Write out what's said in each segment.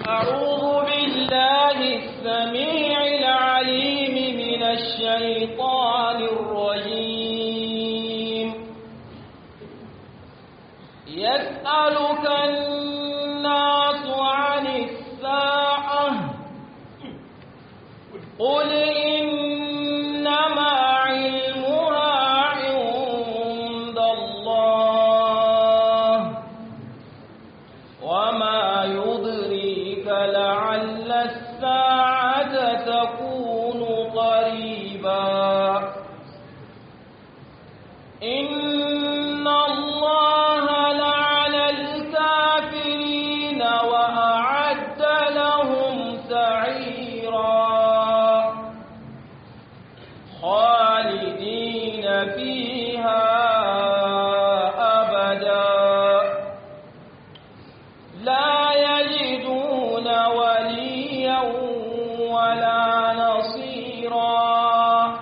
أعوذ بالله السميع العليم من الشيطان الرجيم يسألك الناس عن الساعة قل إنما علمها عند الله وما يدريك لعل الساعة تكون قريبا إن الله لعن الكافرين وأعد لهم سعيرا خالدين فيها أبدا لا يجدون وليا ولا نصيرا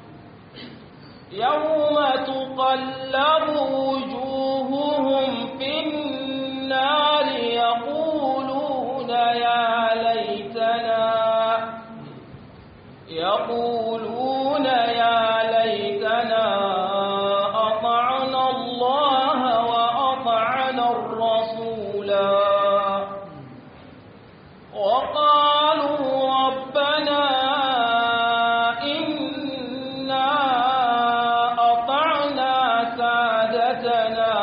يوم تقلب وجوههم في النار يقولون يا ليتنا يقولون يا ليتنا أطعنا الله وأطعنا الرسولا وقالوا ربنا إنا أطعنا سادتنا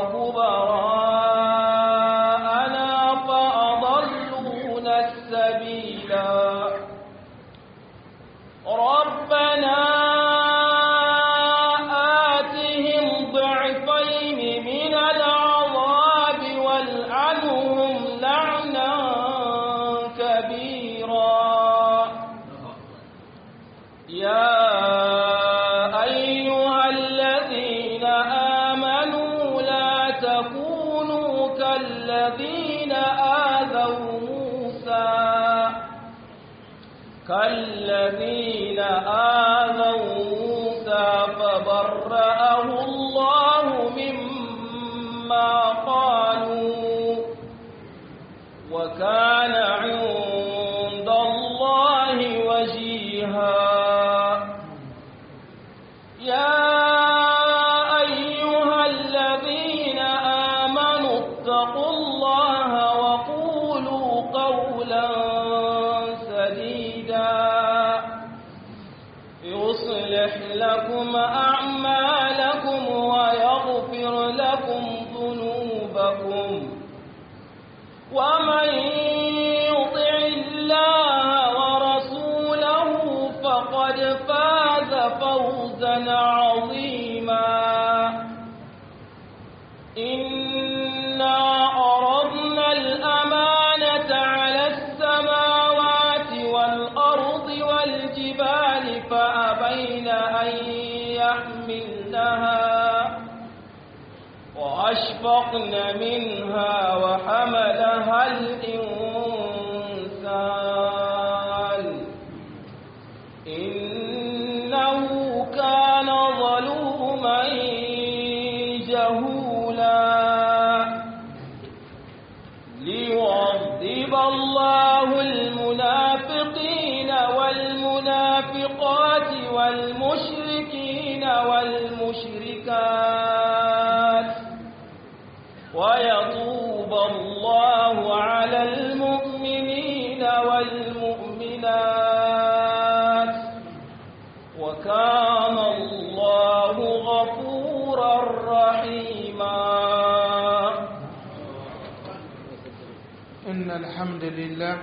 وكبراءنا فأضلونا السبيلا ربنا آتهم ضعفين من العذاب والعنهم لعنا كبيرا يا أيها الذين آمنوا لا تكونوا كالذين آذوا موسى كالذين آذوا موسى فبرأه الله مما قالوا وكان عند الله وجيها يا أيها الذين آمنوا اتقوا الله وقولوا قولا سديدا يصلح لكم أعمالكم ويغفر لكم ذنوبكم ومن يطع الله ورسوله فقد فاز فوزا عظيما إنا عرضنا الأمانة على السماوات والأرض والجبال فأبين أن يحملنها وأشفقن منها وحملها الإنسان إنه كان ظلوما جهولا ليعذب الله المنافقين والمنافقات والمشركين والمشركات ويطوب الله على المؤمنين والمؤمنات وكان الله غفورا رحيما إن الحمد لله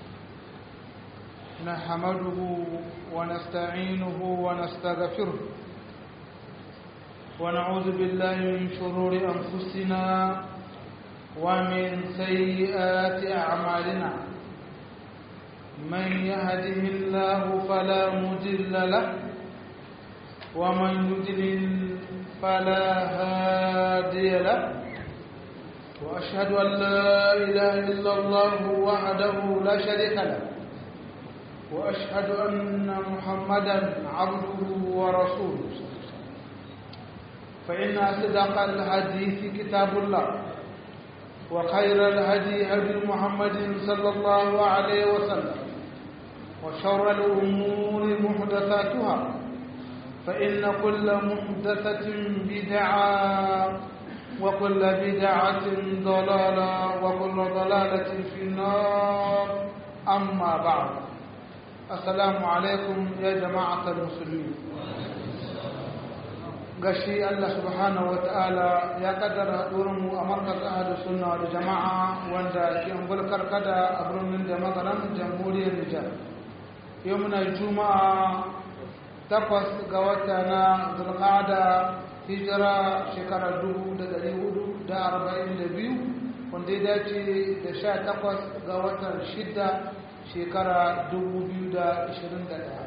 نحمده ونستعينه ونستغفره ونعوذ بالله من شرور أنفسنا ومن سيئات أعمالنا من يهده الله فلا مضل له ومن يضلل فلا هادي له وأشهد أن لا إله إلا الله وحده لا شريك له وأشهد أن محمدا عبده ورسوله فإن أصدق الحديث كتاب الله وخير الهدي هدي محمد صلى الله عليه وسلم وشر الأمور محدثاتها فإن كل محدثة بدعة وكل بدعة ضلالة وكل ضلالة في النار أما بعد السلام عليكم يا جماعة المسلمين gashi Allah subhanahu wa ta'ala ya kaddara mu a markaz ahadu sunna da jama'a wanda ke ungulkar kada a birnin da magaran jamhuriyar Nijar. Yau muna juma'a takwas ga wata na zulqa'ada hijira shekarar dubu da ɗari hudu da arba'in da biyu wanda ya dace da sha takwas ga watan shida shekara dubu biyu da ashirin da ɗaya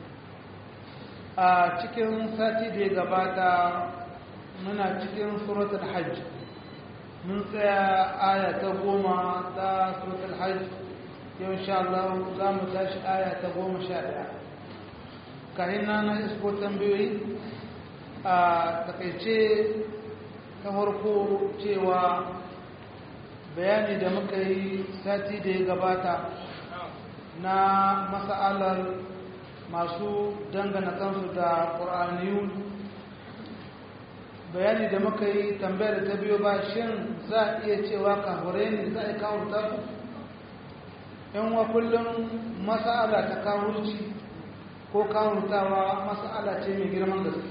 a cikin sati da ya gabata muna cikin suratul hajj mun tsaya aya ta goma ta suratul hajj yau insha Allah za mu tashi aya ta goma sha ɗaya kayan na na isko tambayoyi a takaice ta farko cewa bayani da muka yi sati da ya gabata na masa'alar masu dangana kansu da ƙur'aniyun bayani da muka yi tambayar ta biyo ba shin za a iya cewa kahure ne za a yi kawurta su yan wa kullum masa'ala ta kawurci ko kawurtawa masa'ala ce mai girman gaske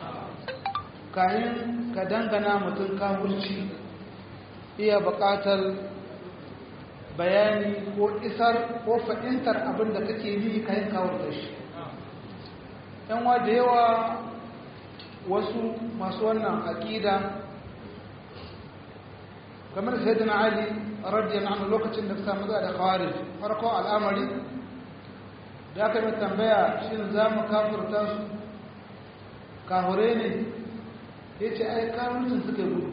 kayan ka dangana mutum kawurci iya buƙatar bayani ko isar ko fahimtar abin da kake yi kayan kawurta shi yanwa da yawa wasu masu wannan aƙida kamar sai da ali radiyar anhu lokacin da samu da khawarij farko al'amari da aka mai tambaya shin za mu kafurta su kahure ne ya ce ai kawuncin suka gudu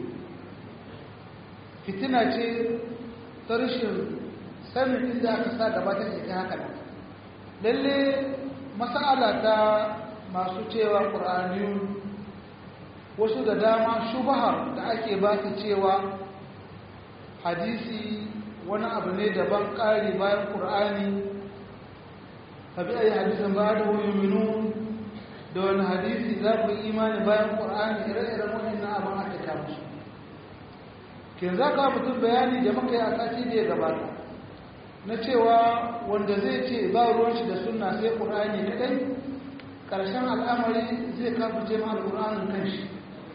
fitina ce ta rashin sanin inda aka sa gaba ta ke haka lalle masala ta masu cewa ƙur'aniyun wasu da dama shubahar da ake ba su cewa hadisi wani abu ne daban ƙari bayan ƙur'ani tabi a yi hadisin ba da minu da wani hadisi za ku yi imani bayan ƙur'ani ire-iren waɗannan abin aka kama su ke za ka mutum bayani da muka yi a sati da ya gabata na cewa wanda zai ce ba ruwan shi da sunna sai ƙur'ani kadai ƙarshen al'amari zai kafirce ma al'ur'anin kanshi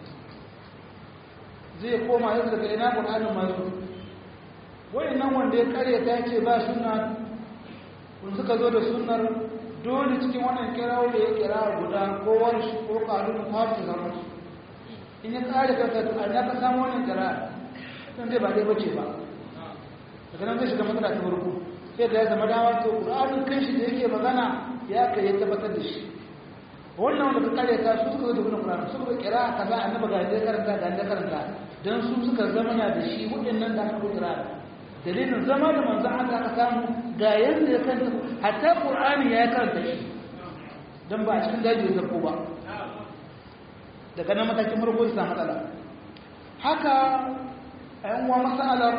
zai koma yadda daga ina ƙur'anin masu nan wanda ya karya ta ce ba sunna kun suka zo da sunnar dole cikin wannan kirawo da ya kira guda ko warshi ko ƙarun kwafi zama su in ya kare kanta a ya ka samu wannan kira sun zai ba dai bace ba daga nan zai shiga matsala ta farko sai da ya zama dama to ƙur'anin kanshi da yake magana ya kai ya tabbatar da shi wannan wanda ka kare ta su suka zo da wannan Qur'ani suka kira kaza annabi ga da karanta ga da karanta dan su suka zama na da shi waɗannan da aka kira dalilin zama da manzon Allah aka samu ga yanda ya kanta hatta Qur'ani ya karanta shi dan ba a cikin daji da ko ba daga nan matakin farko ya samu matsala haka ayan wa masalar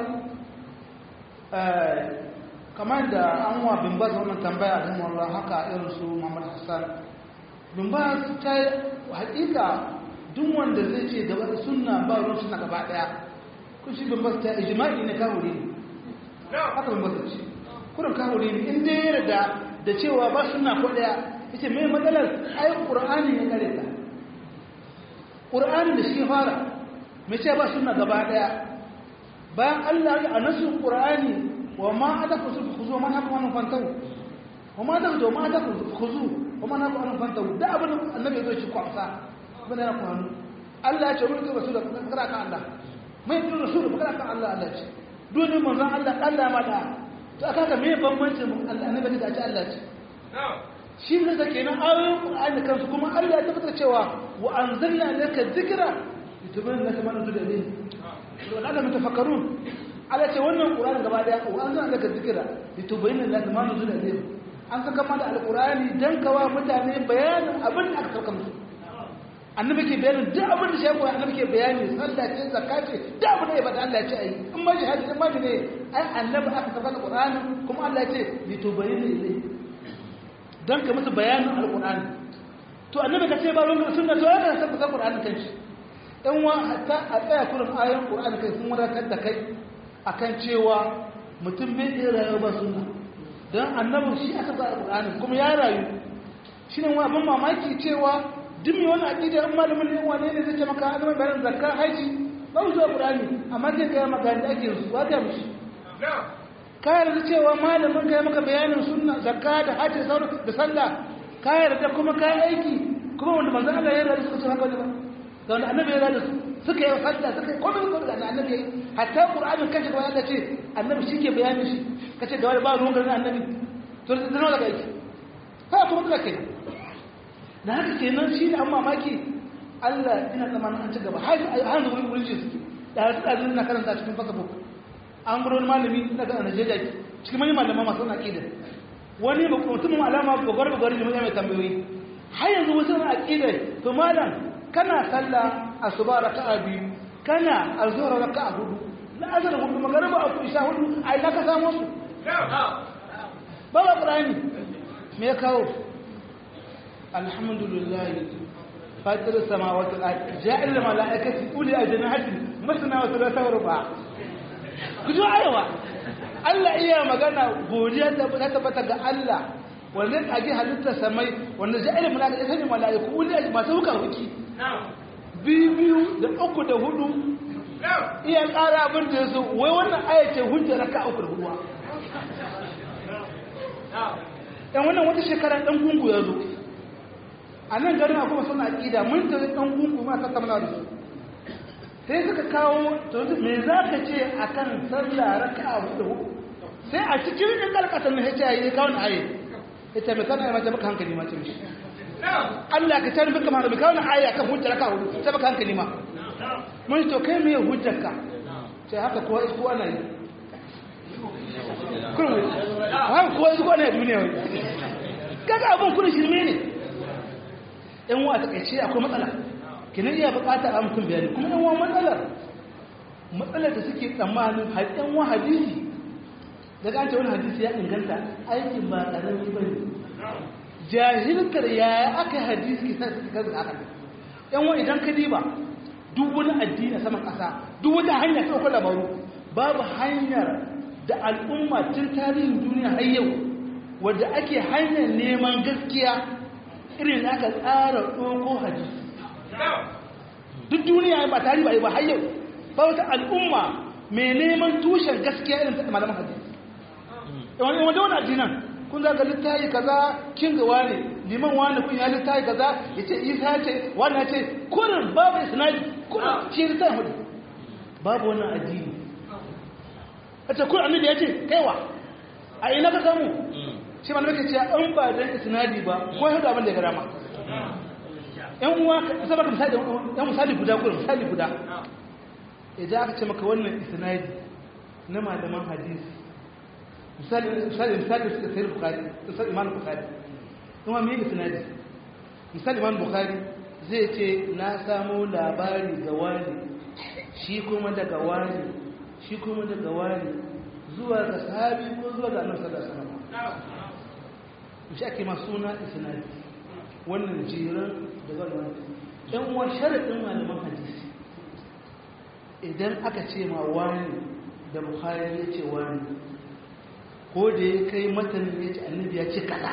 kamar da an wa bin baz wannan tambaya da Allah haka irin su Muhammad Hassan bin ba ta hakika duk wanda zai ce da wani sunna ba ruwan suna gaba daya kun shi bin ba ta ijma'i ne kawuri ne haka bin ba ta ce kurin kawuri ne in dai yarda da cewa ba sunna ko daya yace me matsalar ai qur'ani ne kare ta qur'ani da shi fara me ce ba sunna gaba daya bayan Allah ya anasu qur'ani wa ma adaku khuzu man hakum an fantahu wa ma adaku ma adaku khuzu kuma na kwanan fanta da abin annabi zai ci kwamsa abin yana kwanu Allah ya ce rubuta rasul da fakara kan Allah mai bin rasul da fakara kan Allah Allah ce dole manzon Allah Allah ma da to aka ga me bambancin annabi da ce Allah ce shi ne da kenan ayoyin Qur'ani kansu kuma Allah ya tabbatar cewa wa anzalna laka dhikra litubayyana laka ma nuzila ilayhi wa la'alla mutafakkarun Allah ce wannan Qur'ani gaba daya wa anzalna laka dhikra litubayyana laka ma nuzila ilayhi an saka mana alkurani don kawa mutane bayanin abin da aka sauka musu annabi ke bayanin duk abin da shi ko annabi ke bayani sallah ce zakka ce duk abin da ya bada Allah ya ce ayi in ma jihadi in ma ne ai annabi aka saka alqur'ani kuma Allah ya ce li tubayyana ilai dan ka musu bayanin alqur'ani to annabi ka ce ba ruwan sunna to ya ka saka alqur'ani kanshi dan wa hatta a tsaya kurin ayoyin qur'ani kai sun wadatar da kai akan cewa mutum bai iya rayuwa ba sunna dan annabi shi aka saka alqur'ani kuma ya rayu shine wa abin mamaki cewa duk mai wani aƙida in malamin ne wane ne zai ce maka an zama bayanin zakka haji ba mu zuwa ƙurani amma zai gaya maka da ake su ba ta mishi ka yarda cewa malamin ka maka bayanin sunna zakka da haji sauran da sallah ka yarda kuma ka aiki kuma wanda manzon Allah ya yarda suka ce haka ne ba da wanda annabi ya yarda su suka yi sallah suka yi komai komai da annabi yayi hatta qur'anin kanshi kuma Allah ce annabi shi ke bayanin shi kace ga wani ba ruwan garin annabi to da nawa daga aiki ha kuma da kenan da haka kenan shi ne an mamaki Allah ina tsammanin an ci gaba har har da wurin ji suke da har da na karanta cikin facebook an guro malami daga Najeriya cikin manyan malaman masu na aqida wani mutumin alama gogar gogar ne mai tambayoyi har yanzu wasu na aqida to malam kana sallah asuba raka'a biyu kana azhar raka'a hudu la azhar hudu magariba aku isha hudu ai na ka samu su ba ba qur'ani me ya kawo الحمد لله فاطر السماوات والارض جاعل الملائكه اولي اجنحه مثنى وثلاثه ورباع kujo ayawa Allah iya magana godiya da ta tabbata ga Allah wanda ake halitta samai wanda ja'il malaika sani malaiku uli masu hukar huki biyu biyu da uku da hudu iya ƙara abin da yaso wai wannan ayace hujja raka uku da huduwa dan wannan wata shekara dan gungu ya zo a nan garin akwai suna aƙida mun ta ɗan gungu ma tattauna da su sai suka kawo me za ka ce a kan sallah raka a hudu sai a cikin ɗin ƙarƙasar na hajji ya kawo na aye ita mai kana mace baka hankali ma ce mishi Allah ka tare baka ma kawo na aye akan hujjar raka hudu sai baka hankali ma mun to kai me hujjar ka sai haka kowa isko ana yi kurmi haka kowa isko ana yi duniya wai kaga abin kudin shirme ne yan wa takaice akwai matsala kinan iya bukatar a mutum bayani kuma yan wa matsalar matsalar da suke tsammanin yan wa hadisi daga an ce wani hadisi ya inganta aikin ba ƙarami ba ne jahilkar yaya aka yi hadisi ke sai suka kaza haka yan wa idan ka diba duk wani addini a saman ƙasa duk wata hanya ta ɗaukar labaru babu hanyar da al'umma tun tarihin duniya har yau wadda ake hanyar neman gaskiya irin da aka tsara ɗoko hadisi duk duniya ba tari ba ba hayyau ba wata al'umma mai neman tushen gaskiya irin ta malaman hadisi wani wanda wani addinan kun zaga littayi kaza kin ga wani liman wani kun ya littayi kaza ya ce isa ce wani ya ce kurin babu isnadi kurin shi littayi hudu babu wannan addini a ce kurin annabi ya ce kaiwa a ina ka samu shi ma nake cewa an ba dan isnadi ba ko ya abin da ya rama yan uwa ka saba ka misali yan misali guda ko misali guda idan aka ce maka wannan isnadi na malaman hadisi misali misali misali suka sayar bukhari misali imam bukhari kuma me isnadi misali imam bukhari zai ce na samu labari ga wani shi kuma daga wani shi kuma daga wani zuwa ga sahabi ko zuwa ga annabi sallallahu alaihi wasallam shi ake masu suna isnadi wannan jiran da wannan ɗan uwa sharaɗin malaman hadisi idan aka ce ma wani da bukhari ya ce wani ko da ya kai matanin ya ce annabi ya ce kaza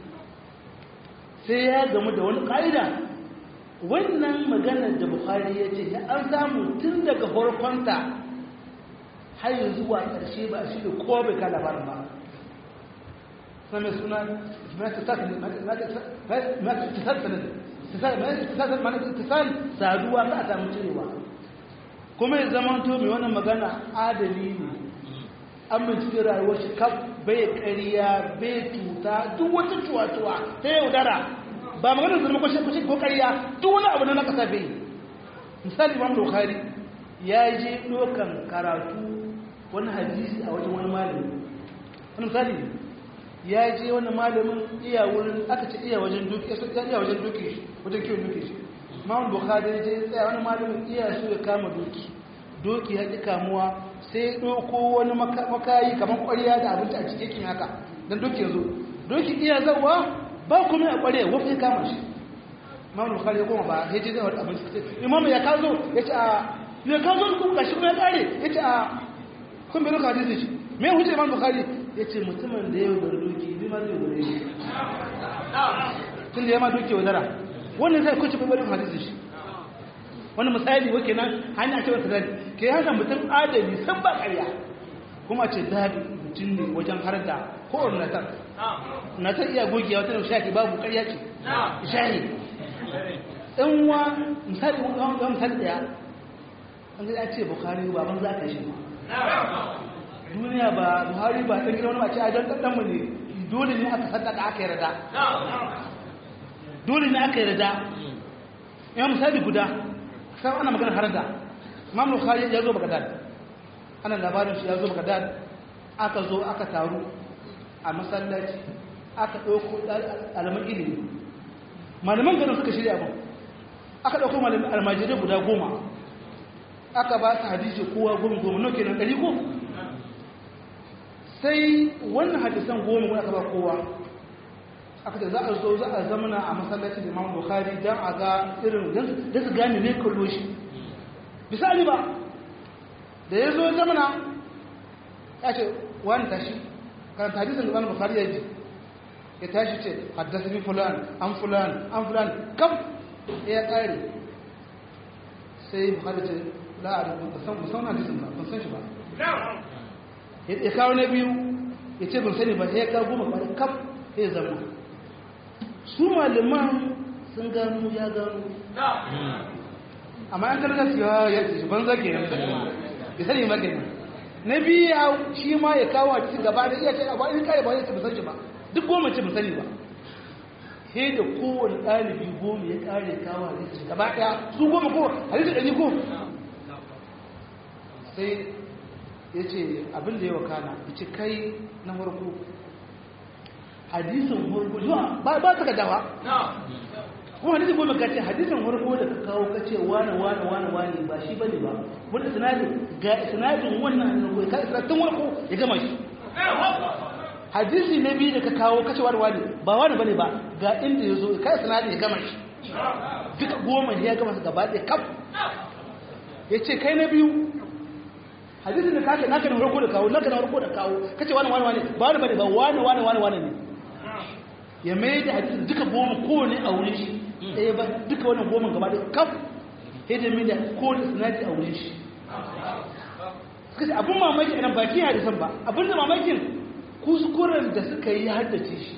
sai ya gamu da wani ƙa'ida wannan maganar da bukhari ya ce ya an samu tun daga farkonta har zuwa ƙarshe ba shi da kowa bai ka labarin ba سمي سنة ما تتصل ما ما تتصل تتصل ما تتصل ما تتصل saduwa ta samu cirewa kuma ya zama to mai wannan magana adali ne an bincike rayuwar shi kaf bai ƙarya bai cuta duk wata cuwa-cuwa ta yaudara ba maganar zama kwashe kwashe ko ƙarya duk wani abu na na ƙasa bai misali imam bukhari ya je ɗaukan karatu wani hadisi a wajen wani malami wani misali ya je wani malamin iya wurin aka ce iya wajen duki iya wajen duki shi wajen kiwon duki shi Imam Bukhari ya je tsaya wani malamin iya so ya kama doki doki ya ki kamuwa sai ya ɗauko wani makayi kamar ƙwarya da abinci a cikin haka don doki ya zo doki iya zawa ba kuma a ƙwarya wafi ya kama shi Imam Bukhari ya koma ba ya ce zai wata abinci Imam ya kazo ya ce a ya kazo ku gashi kuma ya kare ya ce a kun bai doka hadisi shi me hujja Imam Bukhari ya ce mutumin da ya yi doki bi ma zai yi shi tun da ya ma doki wadara wannan zai kuce bai barin hadisi shi wani misali wake nan hanya ce wata zali ke haka mutum adali san ba karya kuma ce zaɓi mutum ne wajen har da kowane natar natar iya gogewa wata da shafi babu karya ce shahi ɗan wa misali wa misali ɗaya an zai ce bukari ba ban za ka shi duniya ba buhari ba ɗan gina wani mace a don ɗanɗanmu ne dole ne aka sadaka aka yarda dole ne aka yarda ya misali guda sai ana magana har da imam bukhari ya zo bagdad ana labarin shi ya zo bagdad aka zo aka taru a masallaci aka dauko alaman ilimi malaman garin suka shirya abin aka dauko malaman almajirai guda goma aka ba su hadisi kowa goma goma no kenan ɗari ko sai wannan hadisan goma wani aka ba kowa aka ce za a zo za a zamana a masallacin imam bukhari don a ga irin da su gane ne kallo shi misali ba da ya zo zamana ya ce wani tashi karanta hadisun imam bukhari ya ji ya tashi ce haddasa bi fulan an fulan an fulan kam ya kare sai bukhari ce la'adun ba san hadisun ba ban san shi ba ya kawo na biyu ya ce ban sani ba ya kawo goma ba kam ya zama su malaman sun gano ya gano amma an karga su yawa ya ce ban zage ne ya sani magani na biya shi ma ya kawo a cikin gaba da iya ce ba in kare ba ya ce ba sani ba duk goma ce ba sani ba he da kowane ɗalibi goma ya kare kawo a cikin gaba ɗaya su goma ko a cikin ɗari ko sai ya ce abin da ya wakana ya ce kai na farko hadisin farko zuwa ba ba ta dawa kuma hadisin goma ka ce hadisin farko da ka kawo ka ce wane wane wane wane ba shi bane ba wanda sinadin ga sinadin wannan annabi ka isa tun farko ya gama shi hadisi na biyu da ka kawo ka ce wane wane ba wane bane ba ga inda ya zo ka sinadin ya gama shi duka goma ya gama su gaba ɗaya kaf ya ce kai na biyu hadisin da kake naka na farko da kawo naka na farko da kawo kace wani wani wani ba wani bane ba wani wani wani wani ne ya mai da hadisin duka goma kowane a wurin shi ɗaya ba duka wannan goma gaba da kaf sai da mai da kowane sinadi a wurin shi suka ce abin mamaki a nan baki hadisan ba abin da mamakin kuskuren da suka yi haddace shi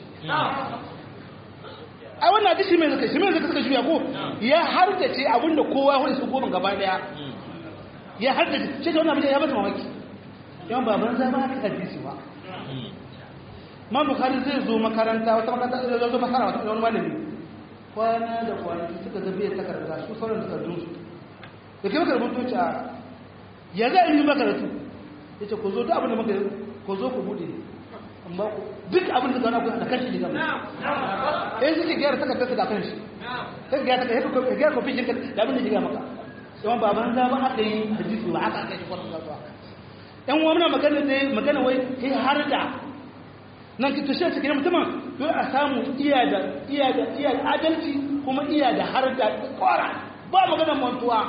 ai wannan hadisi mai zaka shi mai zaka suka juya ko ya haddace abin da kowa ya hudu su goma gaba daya ya haddace shi da wannan abin ya bata mamaki yawan baban za ba ka hadisi ba ma bukari zai zo makaranta wata makaranta zai zo masara wata wani malami kwana da kwanaki suka zabe ya takarda su sauran takardun su da kai maka rubutu a ya za a yi makaratu ya ce ku zo duk abin da muka ku zo ku bude amma ku duk abin da gana ku da kanshi ne gama eh suke gyara takardar su da kanshi sai gyara takardar ya gyara kofin jinka da abin da ya maka yawan baban za ba aka yi hadisi ba aka kai shi kwanan kasuwa yan uwa muna magana ne magana wai kai har da nan ki tushe cikin mutumin don a samu iya da iya da iya da adalci kuma iya da har da kwara ba magana mantuwa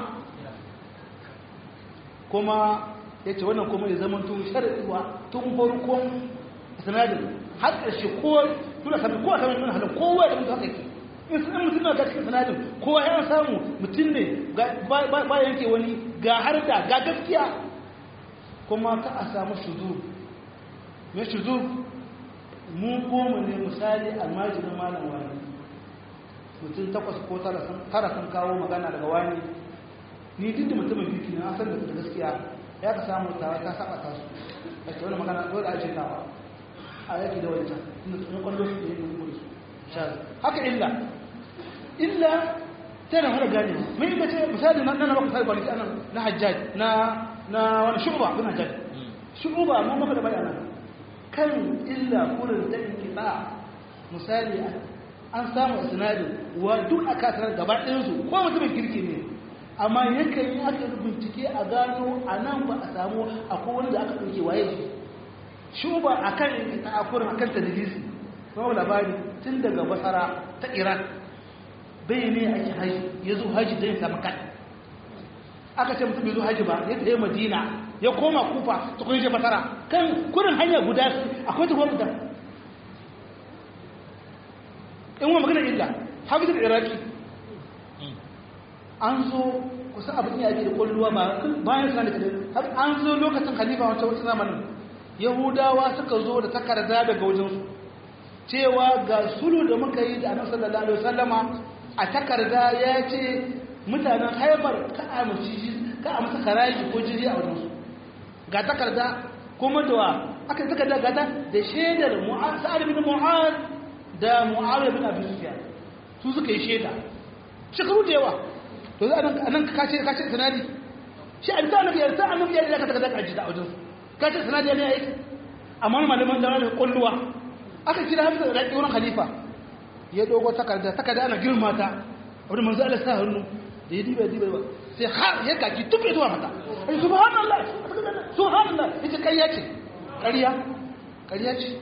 kuma ya ce wannan kuma ya zama tun sharaɗuwa tun farkon sanadin har ƙarshe kowa tuna sami kowa sami tuna halin kowa da mutu haka ke in sun mutum na cikin sanadin kowa ya samu mutum ne ba yanke wani ga har da ga gaskiya kuma ka a samu shuzu mai shuzu mun goma ne misali almajirin malam wani mutum takwas ko tara sun kawo magana daga wani ni duk da mutumin biki na asar da gaskiya ya ka samu tawa ta saba ta su a ce wani magana dole a ce nawa a yaki da wancan inda tsoron kwallo su da yi mun su haka illa illa tana hana gane mai ita ce misali na nan maka sai kwanaki anan na hajjaj na na wani shuba bin hajjaj shuba mun maka da bayana kan illa kurin da kitsa misali an samu sinadin wa duk a kasar gaba ɗayansu ko mutumin kirki ne amma yakan yi aka bincike a gano a nan ba a samu akwai wani da aka ɗauke waye shi shuba a kan ta'akurin a kan tadilisi kuma labari tun daga basara ta iran bai ne ake haji ya zo haji don ya samu kan aka ce mutum bai zo haji ba ya tafi madina ya koma kufa ta kun je basara kan kurin hanya guda akwai ta guda in wa magana illa hafizu da iraki an zo kusan abin ya ake da kwalluwa ba bayan suna da har an zo lokacin khalifa wancan wata zamanin yahudawa suka zo da takarda daga wajensu cewa ga sulu da muka yi da annabi sallallahu alaihi wasallama a takarda ya ce mutanen haifar ka a ka a masa karaji ko jiri a wajensu ga takarda kuma da aka takarda gata da shaidar sa'ad bin mu'az da mu'awiyah bin abi sufyan su suka yi shaida shekaru da yawa to za a nan ka ce ka ce sanadi shi an ta annabi ya ta annabi ya ka takarda ka ji da wajensu ka ce sanadi ne ya yi amma malaman da wani kulluwa aka kira hamza da ɗaki wurin khalifa ya dogo takarda takarda ana girma ta wani manzo Allah sa hannu da ya diba diba sai har ya kaki tufe zuwa mata ai subhanallah subhanallah ita ƙarya ce ƙarya ƙarya ce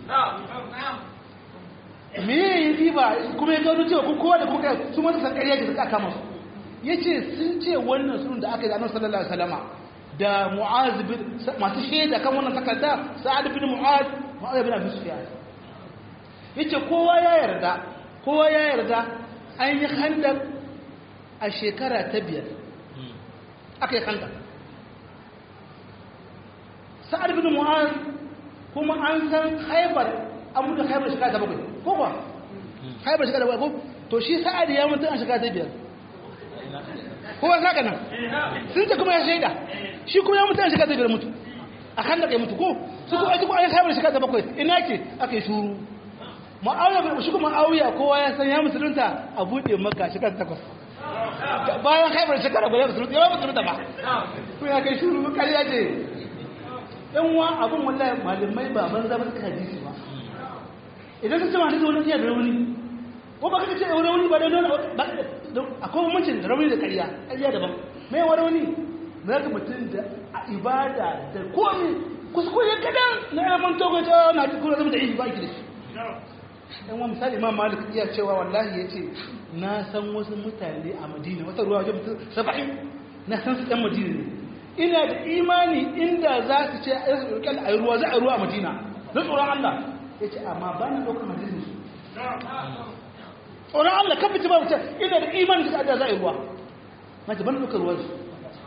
me ya diba kuma ya gano cewa kun kowa da kuka su ma san ƙarya ce suka kama su yace sun ce wannan sunan da aka yi da Annabi sallallahu alaihi wasallama da Mu'az bin masu shaida kan wannan takarda Sa'ad bin Mu'az Mu'az bin Abi Sufyan yace kowa ya yarda kowa ya yarda an yi handar a shekara ta biyar aka yi handar sa'ad bin mu'az kuma an san haibar an mutu haibar shekara ta bakwai ko ba haibar shekara ta bakwai to shi sa'ad ya mutu a shekara ta biyar kowa saka nan sun ce kuma ya shaida shi kuma ya mutu a shekara ta biyar mutu a handar ya mutu ko su kuma aji ko an yi haibar shekara ta bakwai ina ke aka yi shuru ma'auya shi kuma ma'auya kowa ya san ya musulunta a buɗe maka shekara takwas bayan haifar shekara guda musulunta yawan musulunta ba ko ya kai shuru kariya ce yan wa abin wallahi malamai ba ban zama suka hadisi ba idan ka ce ma hadisi wani iya da rauni ko ba ka ce rauni ba da akwai bambancin da rauni da kariya kariya daban mai wa rauni na ga mutum da a ibada da komi kuskure kadan na yaman togo ta na cikin zama da ihi ba ki da shi dan wa misali imam malik iya cewa wallahi yace na san wasu mutane a madina wata ruwa wajen mutum saba'in na san su ɗan madina ne ina da imani inda za su ce a yi rikon a ruwa za a ruwa a madina na tsoron allah ya ce amma ba na ɗaukar madina su tsoron allah kan fiti ba wuce ina da imani su da za a yi ruwa na ce ban ɗaukar ruwa su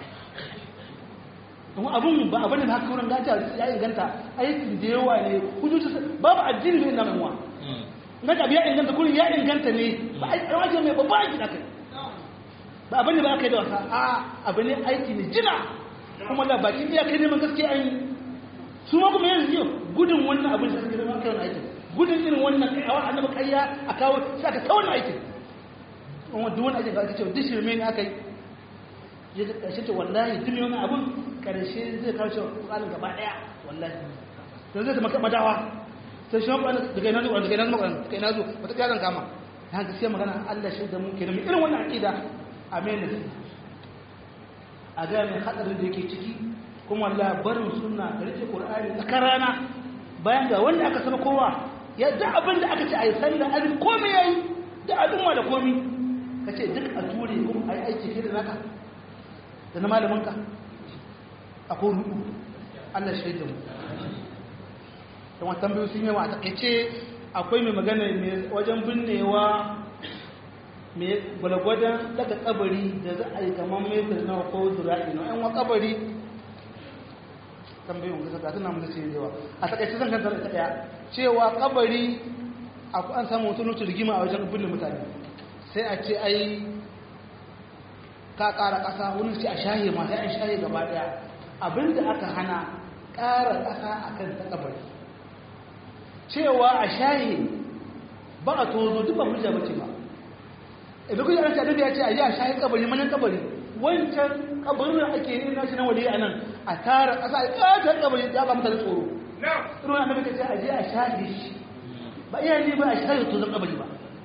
kuma abin ba abin da haka wurin gata ya inganta aikin da yawa ne hujjoji babu addini ne na mamuwa na ɗabi ya inganta kurin ya inganta ne ba a wajen mai babba aiki da kai ba abin da ba aka yi da wasa a abu ne aiki ne jina kuma da baki iya kai neman gaskiya an yi su ma kuma yanzu yau gudun wannan abin da suka zama kai wani aikin gudun irin wannan kai a wani annabi kayya a kawo sai aka kawo wani aikin kuma duk wani aikin da aka ce duk shirme ne aka yi ya ga ƙarshe ce wallahi duk wani abin ƙarshe zai kawo shi ƙwarin gaba ɗaya wallahi don zai zama madawa sai shi wani daga yana zuwa daga yana zuwa daga yana zuwa wata ƙyaran kama na gaskiya magana Allah shi da mu ke nemi irin wannan aƙida a mai nasi a ga mai hadarin da yake ciki kuma Allah barin sunna da rike Qur'ani tsakar rana bayan ga wanda aka saba kowa ya da abin da aka ce ayi sallah azin komai yayi da al'umma da komai kace duk a ture kuma ayi aiki kai da naka da na malamin ka akwai rubu Allah shi da mu don wata tambayoyi sun yawa a takaice akwai mai magana mai wajen binnewa mai gwalgwadon daga kabari da za a yi kamar metar na ko zura'i na yan wa kabari tambayin wanda ga suna mutu ce yawa a takaice zan kanta da daya cewa kabari an samu wata nutu rigima a wajen binne mutane sai a ce ai ka kara kasa wani ce a shahe ma sai an shahe gaba daya abinda aka hana kara kasa akan ta kabari cewa a shayi ba a tozo duk ba hujja bace ba idan kuma an tada ya ce a yi a shayi kabari manyan kabari wancan kabarin da ake yi nashi na wali a nan a tara ƙasa a ƙatar kabari ya ba mutane tsoro ruwan annabi ka ce a je a shayi shi ba iya ne ba a shayi tozon kabari ba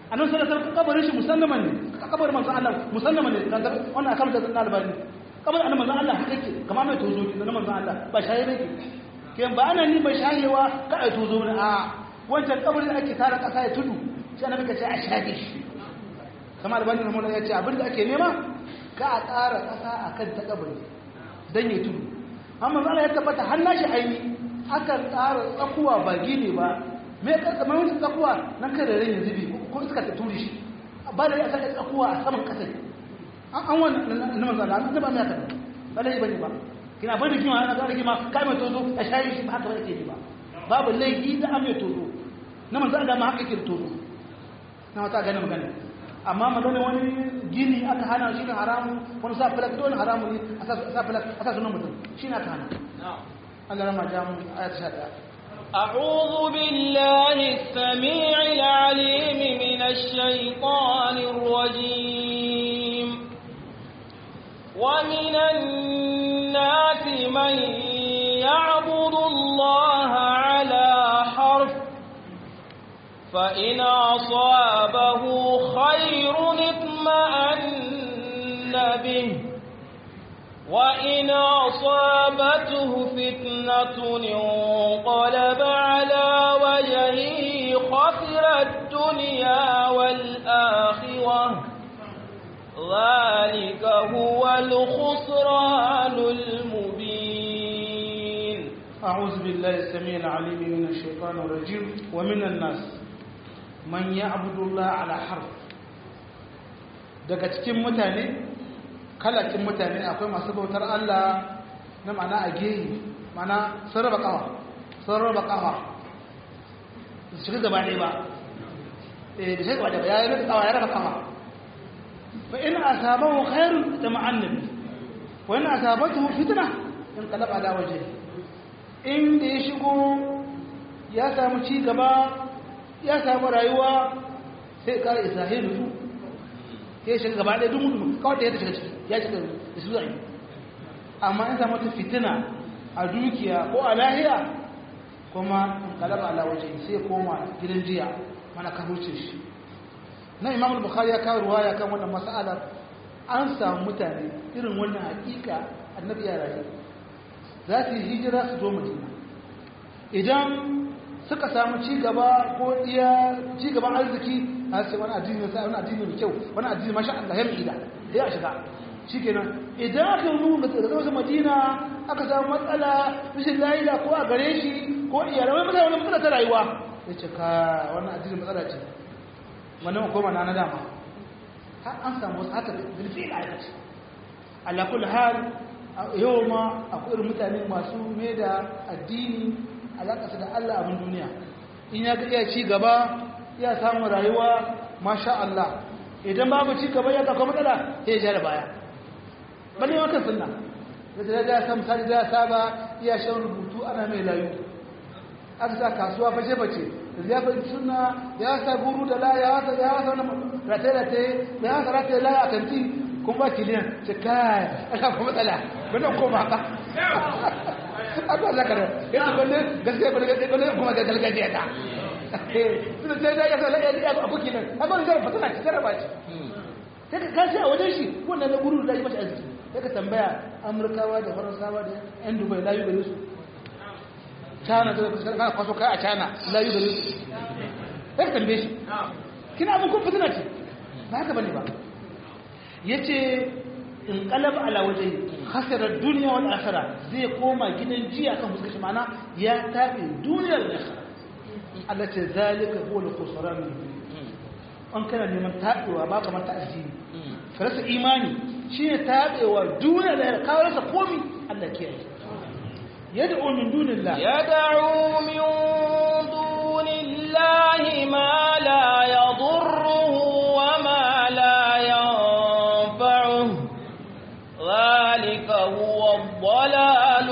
annabi sallallahu alaihi wasallam kabarin shi musallaman ne kabarin manzon Allah musallaman ne dan wannan akan da na albani kabarin annabi manzon Allah haka yake kamar mai tozo ne na manzon Allah ba shaye ne ke ba ana ni ba shayewa ka ai tozo ne a wancan kabarin ake tara kasa ya tudu sai annabi ka ce a shaye shi kamar albani rahimahullah ya ce abinda ake nema ka a tsara kasa akan ta kabari dan ya tudu amma Allah ya tabbata har nashi aini akan tsara tsakuwa ba gini ba me ka kamar wani tsakuwa nan kada rai ya zubi ko iska ta turi shi ba da ya saka tsakuwa a saman kasa an an wannan na manzo Allah an taba mai haka ba dai bane ba kina bane kima ana ga kima kai mai tozo a shayi shi ba haka ba yake ba babu laifi da an mai tozo na manzo Allah ma haka yake tozo na wata ganin magana amma magana wani gini aka hana shi ne haramu wani sa falak dole haramu ne a sa falak a sa sunan mutum shi ne aka hana Allah rama jamu ayat 11 أعوذ بالله السميع العليم من الشيطان الرجيم ومن الناس من يعبد الله على حرف فإن أصابه خير اطمأن به وإن أصابته فتنة انقلب على وجهه خسر الدنيا والآخرة ذلك هو الخسران المبين أعوذ بالله السميع العليم من الشيطان الرجيم ومن الناس من يعبد الله على حرف daga cikin mutane kalacin mutane akwai masu bautar Allah na mana a gehi mana sun raba kawa sun raba kawa su shiga gaba ɗaya ba eh da shiga gaba ɗaya ya raba kawa ya raba kawa fa in asabahu khairun da ma'annabi wa in asabatu fitna in qalaba ala wajhi in da ya shigo ya samu ci gaba ya samu rayuwa sai kare isra'ilu sai shiga gaba ɗaya duk mutum kawai da ya shiga ciki ya shiga da su zai amma in samu ta fitina a dukiya ko a lahiya kuma in kalaba ala waje sai koma gidan jiya mana ka huce shi na imam bukhari ya kawo ruwaya kan wannan mas'alar an samu mutane irin wannan hakika annabi ya rayu za su yi hijira su zo madina idan suka samu ci gaba ko iya ci gaban arziki a ce wani addini sai wani addini mai kyau wani addini masha Allah ya mai da ya shiga shikenan idan aka yi ga tsarkar madina aka samu matsala rashin lafiya ko a gare shi ko iyalai wani matsala wani matsala ta rayuwa ya ce ka wannan addini matsala ce wannan koma na na dama har an samu wasu haka zurfi a aikace ala kulli hal yau ma akwai irin mutane masu mai da addini alaƙasa da Allah abin duniya in ya ga iya ci gaba ya samu rayuwa masha Allah idan babu ci gaba ya kakwa matsala ya ja da baya bane yawan kan sunna da da ya samu sani da ya saba iya shan rubutu ana mai layu aka sa kasuwa fashe fashe da ya fi sunna ya sa guru da la ya wasa ya wasa wani rataye-rataye ya wasa rataye la a kanti kun ba kiliyan ce kai ana kuma matsala bane ko ba ka abuwa za ka da yanzu balle gaskiya balle gaskiya balle kuma ga gargajiya ta suna sai da ya sa la'ayi ya abu kinan haka wani zara fasana ci jaraba ce sai ka kashi a wajen shi wannan na guru da yi mata arziki sai ka tambaya amurkawa da faransawa da yan dubai layu gare su china da kusa kana kwaso kai a china layu gare su sai ka tambaye shi kina abin kun fitina ce ba haka bane ba yace in kalab ala waje khasirar duniya wal akhirah zai koma gidan jiya kan fuskar shi mana ya tafi duniyar da akhirah Allah ce zalika huwa al-khusran an kana neman tabewa ba kamar ta addini ka rasa imani shine tabewa duniya da ka rasa komi Allah ke yi yad'u min dunillah يدعو من دون الله ما لا يضره وما لا ينفعه ذلك هو الضلال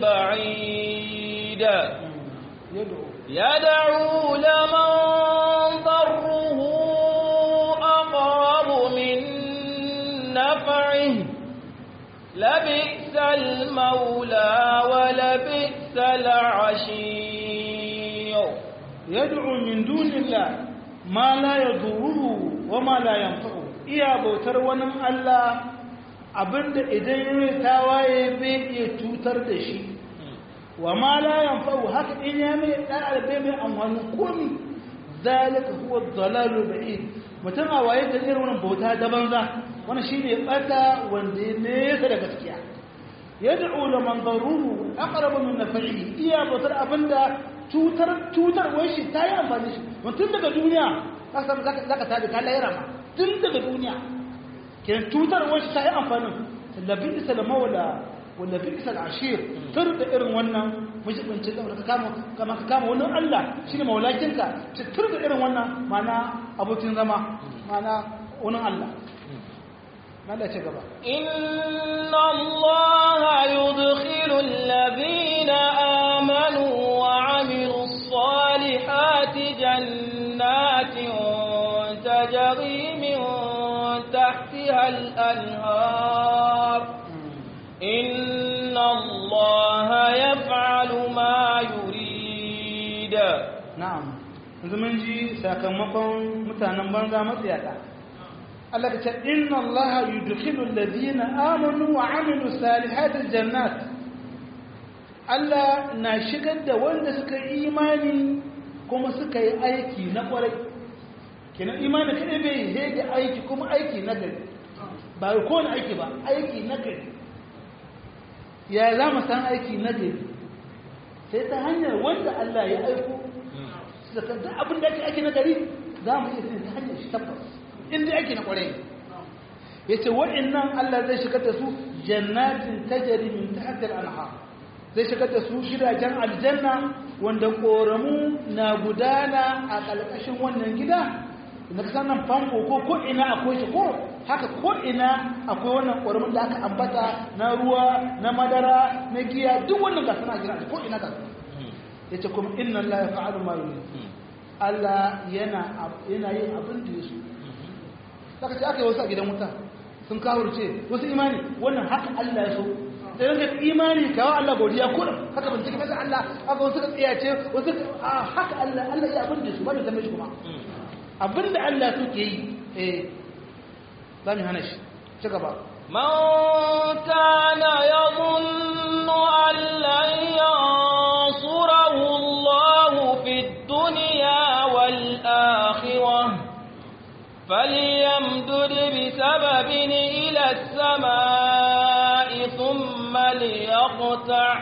البعيد yad'u يدعو لمن ضره أقرب من نفعه لبئس المولى ولبئس العشير yad'u min dunillah ma la yaduruhu wa ma la yanfa'u iya bautar wani Allah abinda idan ya tawaye bai iya cutar da shi wa ma la yanfa'u haka in ya mai da'ar bai mai amfani komi zalika huwa dhalalu ba'id mutum a waye da irin wannan bauta da banza wannan shine bata wanda ya nesa da gaskiya yad'u liman daruhu aqrabu min naf'ihi iya bautar abinda cutar cutar wai shi ta yi amfani shi mutum daga duniya zaka tabi ka lahira ma tun daga duniya ke cutar wai shi ta yi amfani labi isa da mawala wanda bi isa ashir tur da irin wannan mujibinci da ka kama kama ka kama wannan Allah shine maulakinka ci tur da irin wannan mana abokin zama mana wannan Allah Allah ce gaba inna Allah yudkhilu alladhina amanu wa amilus salihati jannatin tajri min tahtiha al-anhar inna Allah yaf'alu ma yurid na'am yanzu mun ji sakamakon mutanen banza matsiyata Allah ka ce inna Allah yudkhilu alladhina amanu wa amilu salihati jannat Allah na shigar da wanda suka yi imani kuma suka yi aiki na kwarai kenan imani kadai bai yi da aiki kuma aiki na gari ba ko ne aiki ba aiki na gari ya za mu san aiki na gari sai ta hanyar wanda Allah ya aiko da abin da ake aiki na gari za mu iya ta hanyar shi tabbas inda ake na kwarai ya ce waɗannan Allah zai shigar da su jannatin tajari min tahtir anha zai shigar da su gidajen aljanna wanda ƙoramu na gudana a ƙalƙashin wannan gida na kasan nan famfo ko ko ina akwai shi ko haka ko ina akwai wannan ƙoramun da aka ambata na ruwa na madara na giya duk wannan gasa na gina ko ina gasa ya ce kuma inna Allah ya fa'alu ma Allah yana yin abin da ya so saka ce aka yi wasu a gidan wuta sun kawurce wasu imani wannan haka Allah ya so da yanka imani kawo Allah godiya kurin haka ban cikin masa Allah aka wasu ka tsiyace wasu haka Allah Allah ya abin da su ba da zama shi kuma abin da Allah suke yi eh za mu hana shi ci gaba من كان يظن أن لن ينصره الله في الدنيا والآخرة فليمدد بسبب إلى السماء ثم ليقطع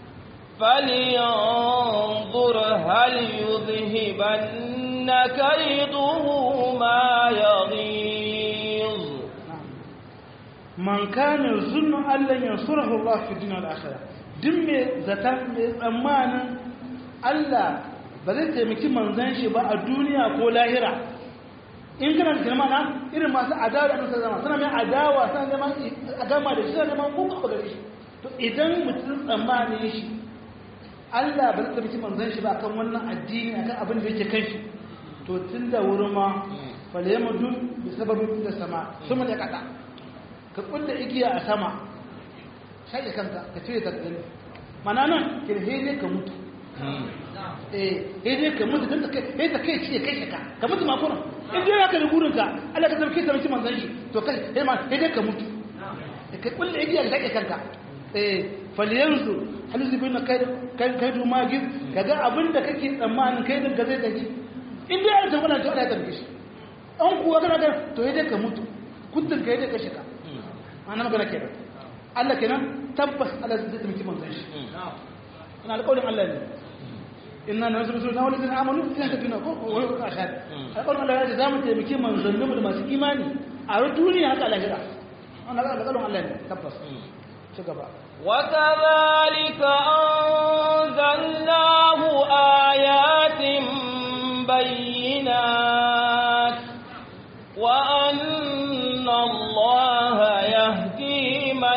فلينظر هل يذهبن كيده ما يغيظ man kana zunnu Allah yansurahu Allah fi dunya wal akhirah duk me zata me tsammanin Allah ba zai taimaki manzon shi ba a duniya ko lahira in kana da kalma na irin masu adawa da annabi zama suna mai adawa suna neman a gama da shi suna neman kuka ba gare shi to idan mutum tsammanin shi Allah ba zai taimaki manzon shi ba akan wannan addini akan abin da yake kan shi to tun da wurin ma falyamdu bi sababin da sama sun da kada ka kulle igiya a sama shaƙe kanka ka cire ta gani mana nan ke hede ka mutu eh hede ka mutu don ta kai hede ta kai ciye kai shaka ka mutu ma kuna in dai ya ka da gurinka Allah ka zarke ta mace manzan shi to kai hede ma hede ka mutu ka kulle igiya ka shaƙe kanka eh faliyanzu halizu bin kai kai kai du magin kaga abinda kake tsammanin kai din ka zai tafi in dai an tabbata to Allah ya tabbata shi an kuwa kana da to hede ka mutu kuntun ka hede ka shaka ana magana kenan Allah kenan tabbas Allah zai taimaki manzon shi ina alƙawarin Allah ne inna nasru na wal ladina amanu fi tadina ko wa huwa ashad alƙawarin Allah ya zamu taimaki manzon da masu imani a duniya haka lahira wannan alƙawarin Allah ne tabbas ci gaba وكذلك أنزلناه آيات بينات وأن الله يهدي من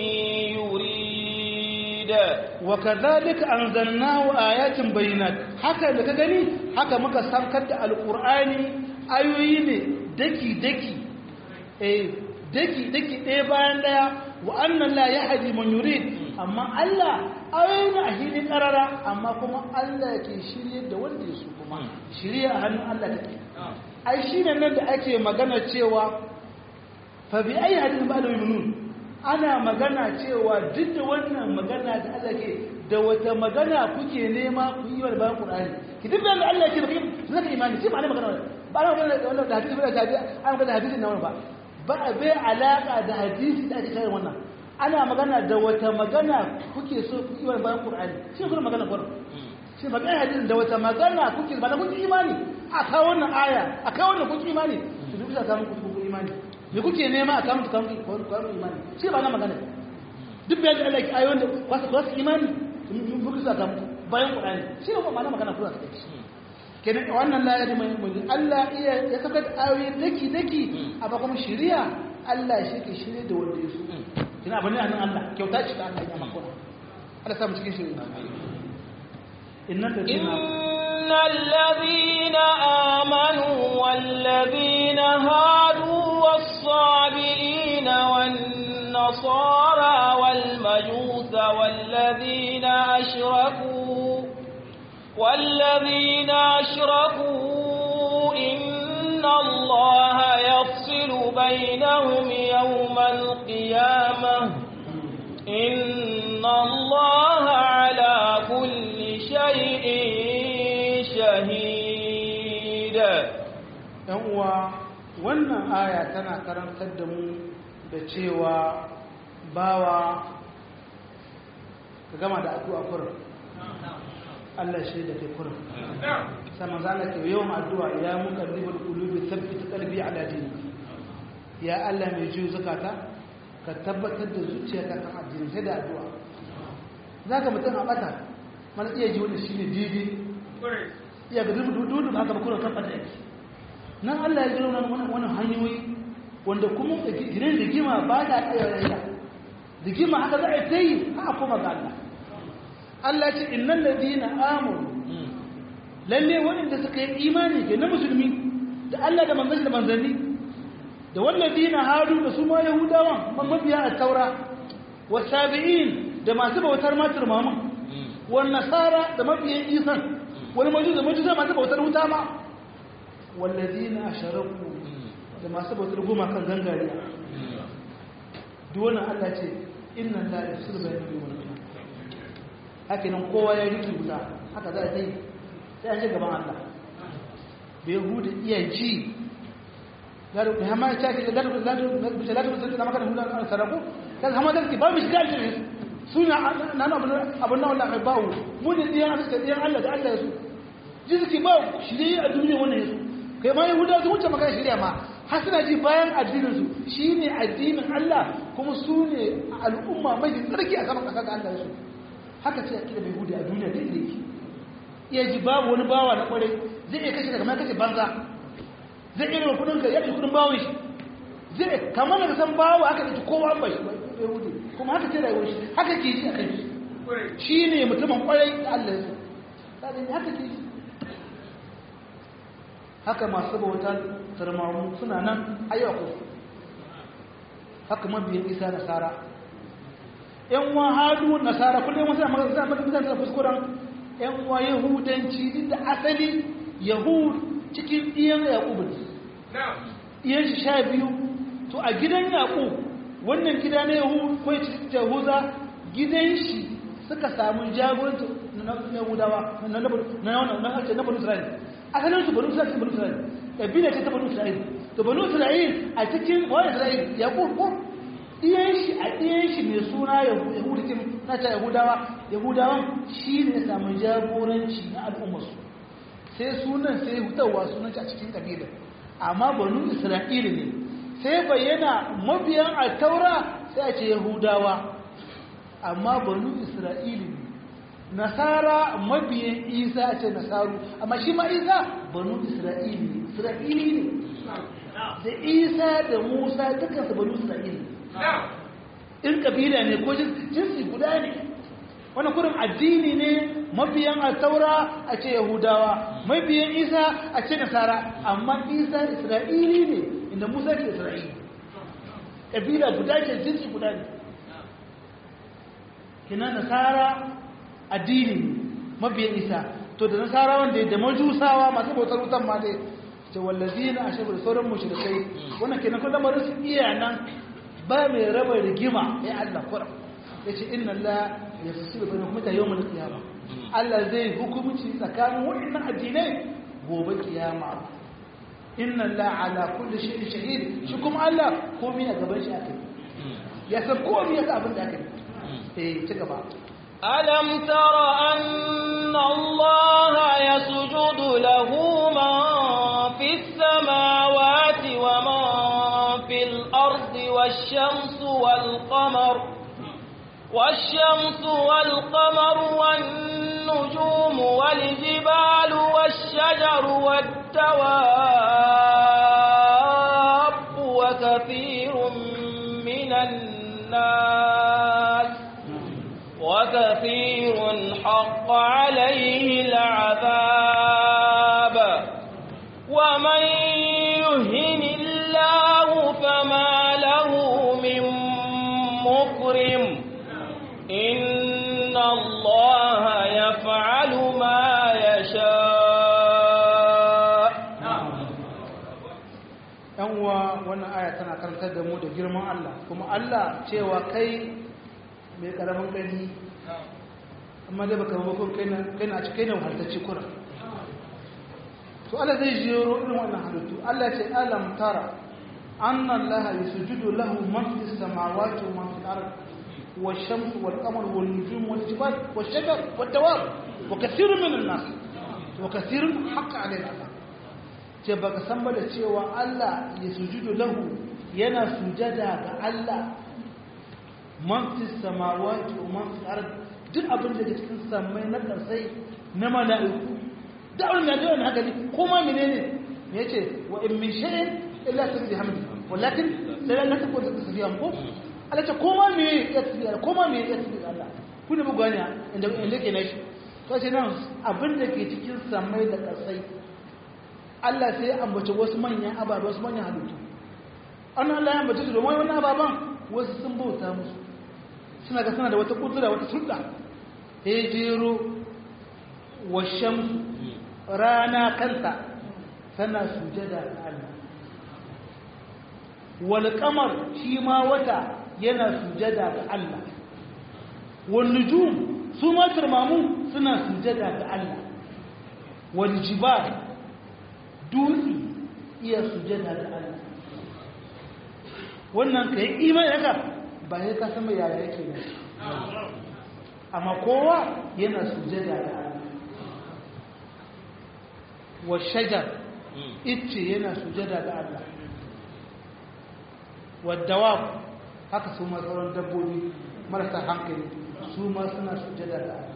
يريد وكذلك أنزلناه آيات بينات haka da ka gani haka muka sankar da alƙur'ani ayoyi ne daki-daki eh daki-daki ɗaya bayan ɗaya wa annan la ya haji man yurid amma Allah ayoyi a hili karara amma kuma Allah ke shirye da wanda ya so kuma shirye a hannun Allah take ai shine nan da ake magana cewa fa bi ayi hadin ba da yuminun ana magana cewa duk da wannan magana da Allah ke da wata magana kuke nema ku yi wa bayan Qur'ani ki duk da Allah ke baki zaka imani sai ma'ana magana ba ana magana da wannan da hadisi ba da hadisi ana magana da hadisin nan ba ba bai alaka da hadisi da ake kai wannan ana magana da wata magana kuke so ku yi wa bayan Qur'ani shi kuma magana Qur'ani shi ba kai hadisin da wata magana kuke ba da kuke imani a kawo wannan aya a kawo wannan kuke imani su duk da samun kuke imani me kuke nema a kamun kamun kwanon imani shi ba na magana duk bayan da Allah ya ayon da kwasa kwasa imani muku sa kamun bayan Qur'ani shi ba ma na magana kula da shi kenan wannan la ya mai mai Allah iya ya saka ayoyi daki daki amma kuma shari'a Allah shi ke shirye da wanda ya so kina bane anan Allah kyauta ce ta Allah ya maka Allah sa mu cikin shari'a innal إن الذين آمنوا والذين هادوا والصابئين والنصارى والمجوس والذين أشركوا والذين أشركوا إن الله يفصل بينهم يوم القيامة إن الله على كل شيء شهيد ‘yan uwa wannan aya tana karantar da mu da cewa bawa ka gama da addu'a kurin Allah shi da ke kurin sama za ka yawan addu'a ya muka ribar kulubi tabbata ƙarfi a ladini ya Allah mai jiyo zukata ka tabbatar da zuciyarka kan addini sai da addu'a za ka mutum a ɓata mana iya ji wani shi ne daidai iya ga dudu ba haka bakunan kan ɓata yake nan Allah ya jiro wani hanyoyi wanda kuma gidan rigima ba ta tsaye rayuwa rigima haka za a ta yi haka kuma ga Allah Allah ce innan ladina amanu lalle waɗanda suka yi imani ke na musulmi da Allah da manzanni da manzanni da walladina hadu da su ma yahudawan mabiya a taura wa sabi'in da masu bautar matar mamun wa nasara da mabiyan isan wani majus da majus masu bautar wuta ma والذين أشركوا da masu bautar goma kan gangare duwana Allah ce inna la yafsiru bayna al wal haka nan kowa ya riki guda haka za a yi sai an je gaban Allah bai hudu iya ji garu da hama ta ce garu da garu da salatu da da magana hudu an saraku kan hama da ki ba mu shiga aljanna suna nan abun abun nan wallahi bawo mu da diyan Allah da diyan Allah da Allah ya su ji suke ba shirye a duniya wannan yasu kai ma yahudawa su wuce magana shirya ma har suna ji bayan addininsu shi ne addinin Allah kuma su ne al'umma mai tsarki a saman ƙasa ga Allah su haka ce a kira mai hudu a duniya da inda yake iya ji babu wani bawa na kwarai zai iya kashe daga mai kashe banza zai iya raba kudin ka ya kudin bawon shi zai kamar da san bawa haka ɗauki kowa an bashi mai hudu kuma haka ce rayuwar shi haka ke ji a kai shi ne mutumin kwarai da Allah ya so haka ke ji haka masu bautar tarmamu suna nan ayyukan haka mabiyan isa nasara yan wa hadu nasara kullum wasu amma zai maka mutane da kuskuren yan wa yahudanci duk da asali yahud cikin iyan yaqub ne iyan shi sha biyu to a gidan yaqub wannan gida na yahud ko yahuza gidan shi suka samu jagoranci na yahudawa na na na na na isra'ila asalin su banu isra'il banu isra'il kabila ce ta banu isra'il to banu isra'il a cikin wani isra'il ya kurkur iyan shi a iyan shi mai suna yahudikin na ta yahudawa yahudawan shi ne samun jagoranci na al'ummarsu sai sunan sai hutawa sunan a cikin kabila amma banu isra'il ne sai bayyana mabiyan a taura sai a ce yahudawa amma banu isra'il ne nasara mabiyan isa a ce nasaru amma shi ma isa banu isra'ili ne isra'ili ne da isa da musa dukansu banu isra'ili in kabila ne ko jinsi guda ne wani kurin addini ne mabiyan a taura a ce yahudawa mabiyan isa a ce nasara amma isa isra'ili ne inda musa ke isra'ili kabila guda ce jinsi guda ne kina nasara addini mabiyan isa to da nasara wanda da majusawa masu bautar wutan ma dai ce wallazina ashabu da sauran mushrikai wannan kenan ko lamarin su iya nan ba mai raba rigima ya Allah kura yace inna Allah yafsilu bainakum ta yawmal qiyamah Allah zai hukunci tsakanin waɗannan addinai gobe kiyama inna Allah ala kulli shay'in shahid shi kuma Allah komai a gaban shi akai ya san komai ya abin da akai eh ci gaba ألم تر أن الله يسجد له من في السماوات ومن في الأرض والشمس والقمر والشمس والقمر والنجوم والجبال والشجر والدواب وكثير من الناس وكثير حق عليه العذاب ومن يهن الله فما له من مكرم إن الله يفعل ما يشاء yan uwa wannan aya tana karantar da mu da girman Allah kuma Allah cewa kai mai karamin gani amma dai baka mabakon kai na cikin na wahaltacci kura to Allah zai jero irin wannan halittu Allah ce alam tara anna Allah yasjudu lahu man fis samawati wa man fil ard والشمس والقمر والنجوم والجبال والشجر والدواب وكثير من الناس وكثير حق عليه العذاب ce baka san ba da cewa Allah ya sujudu lahu yana sujada ga Allah man fi samawati wa man fi ard duk abin da ke cikin samai na karsai na mala'iku da abin da yawan haka ne kuma menene me yace wa in min shay'in illa tasbihu hamdi walakin sai la takun tasbihu ko Allah ce koma me ya tasbihu koma me ya tasbihu Allah ku ne bugani inda inda ke nashi to sai nan abin da ke cikin samai da karsai Allah sai ya ambaci wasu manyan ababe wasu manyan halittu an Allah ya ambaci su domin wani ababen wasu sun bauta musu suna ga suna da wata kudura wata sulɗa ya jero wa shamsu rana kanta tana sujada ga Allah wal qamar shi ma wata yana sujada ga Allah wal nujum su ma turmamu suna sujada ga Allah wal jibal dutse iya sujada da Allah wannan ka yi imani haka ba ya ka sama yaya yake ne amma kowa yana sujada da Allah wa shajar icce yana sujada da Allah wa dawab haka su ma sauran dabbobi marasa hankali su ma suna sujada da Allah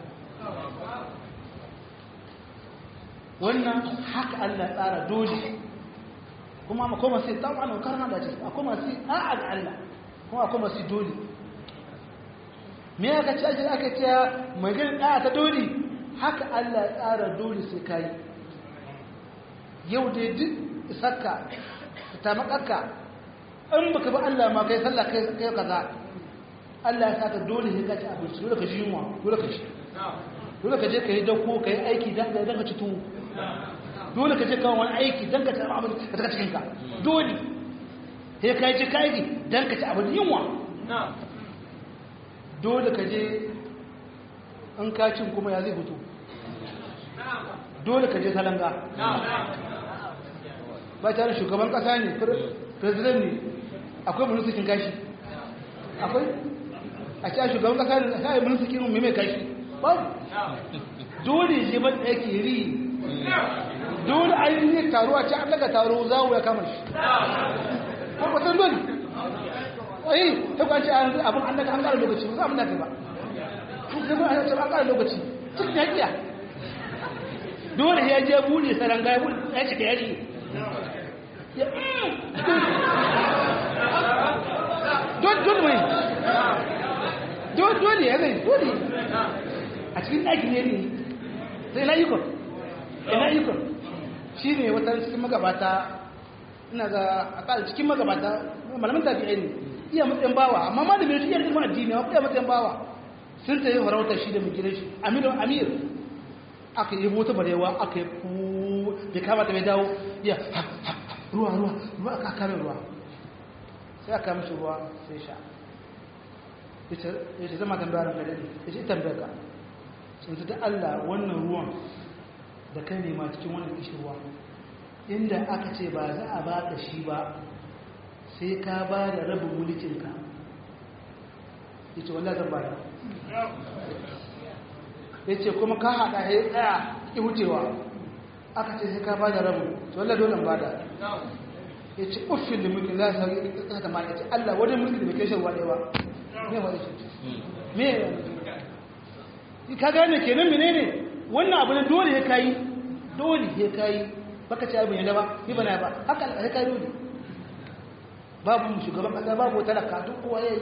wannan haka Allah tsara dole kuma akwai masu tawa na karna da ce akwai masu a'a ga Allah kuma akwai masu dole me aka ce ake aka ce mai gani ɗaya ta dole haka Allah tsara dole sai ka yi yau dai duk isakka ta makakka in baka ba Allah ma kai sallah kai kai kaza Allah ya saka dole sai ka ci abinci dole ka ji yunwa dole ka ci dole ka je ka yi dauko ka yi aiki don ka ci tuwo dole ka je kawo wani aiki don ka ci abin ka taka cikinka dole sai ka yi ci ka aiki don ka ci abin yunwa dole ka je in ka cin kuma ya zai fito dole ka je salanga ba tare shugaban kasa ne president ne akwai mulkin kashi akwai a ce shugaban kasa ne a sai mulkin mai mai kashi babu dole je ban yake ri dole ainihin taro a ce an daga taro za ya kama shi kwakwatan dole ayi ta kwanci abin an daga an kara lokaci ba za a muna ba kuma an ce an kara lokaci cikin yakiya dole ya je bude saranga ya bude ya cika yari dole mai dole ya zai dole a cikin ɗakin ne ne sai na ikon ina ikon shi ne wata cikin magabata ina ga a cikin magabata malamin tafiya ne iya matsayin bawa amma ma da mai shi iya ilimin addini wa iya matsayin bawa sun ta yi farauta shi da mai shi aminu amir aka yi mota barewa aka yi ku bai kama ta mai dawo ya ruwa ruwa ruwa aka kame ruwa sai aka mishi ruwa sai sha ya ce zama tambayar ka dade ya ce tambayar ka sun ta Allah wannan ruwan da kai nema cikin wannan kishirwa inda aka ce ba za a baka shi ba sai ka ba da rabin mulkinka ya ce wallah zan ba da ya ce kuma ka haɗa ya tsaya ki wucewa aka ce sai ka ba da rabin to wallah dole ba da ya ce uffin da mulkin za su sauki ƙasa ta ya ce Allah wani mulki da bai kai shan waɗewa me wa ce me ka gane kenan menene wannan abu ne dole ya kayi dole ya kayi baka ce abin yadda ba ni bana ba haka ya kayi dole babu shugaban kasa babu talaka duk kowa yayi